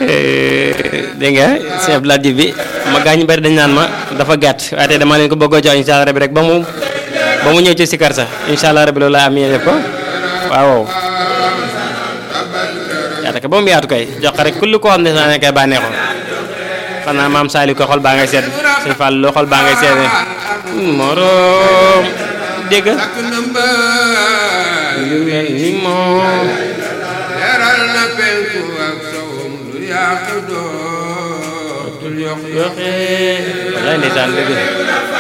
dégg nga sëñ Abdou Lahad Diouf bi ma gaañ ñu bari dañ naan ma dafa gàtt waaye tey dama leen ko bëggoo jox incha allah rabi rek ba mu ba mu ñëw ci sikar sax incha allah rabi loolu laa am yéene def ko waaw yaata ko ba mu yaatu kay jox ko rek kulli koo xam ne saa ne kay bànneexoo xanaa maam Saliou ko xol baa ngay seet suñ Fall loo xol baa ngay seet moroom dégg takk na mbaa lu mel ni moom leeral na penku ak sowum lu yàq dootul yokk yoxe wallaay ndeysaan dëgg